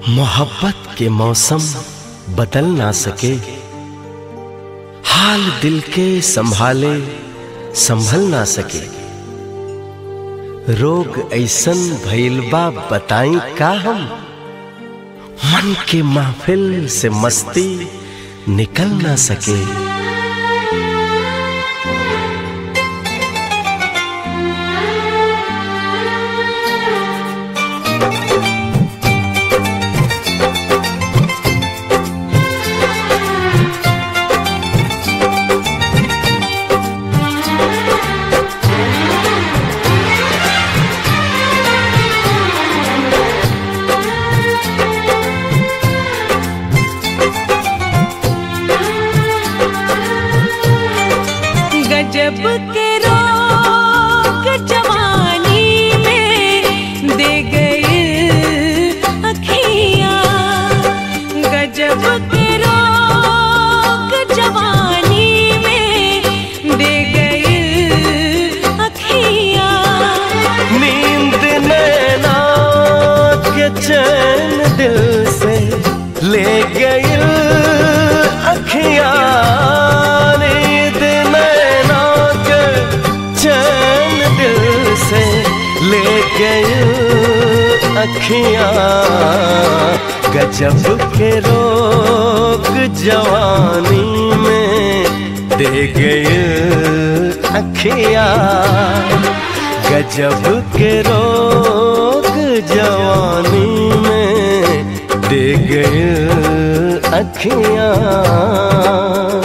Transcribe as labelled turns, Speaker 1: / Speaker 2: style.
Speaker 1: मोहब्बत के मौसम बदल ना सके हाल दिल के संभाले संभल ना सके रोग ऐसन भइल बा बताई का हम मन के महफिल से मस्ती निकल ना सके
Speaker 2: गजब के रोग जवानी में दे गई अखियाँ गजब के रोग जवानी में दे गई अखियाँ
Speaker 1: नींद नैना के चैन दिल से ले गई अखियां नींद नैना के चैन दिल से ले गई अखियां गजब के रोग जवानी में दे गई अखियां गजब के रोग जवानी में दे गए अखियां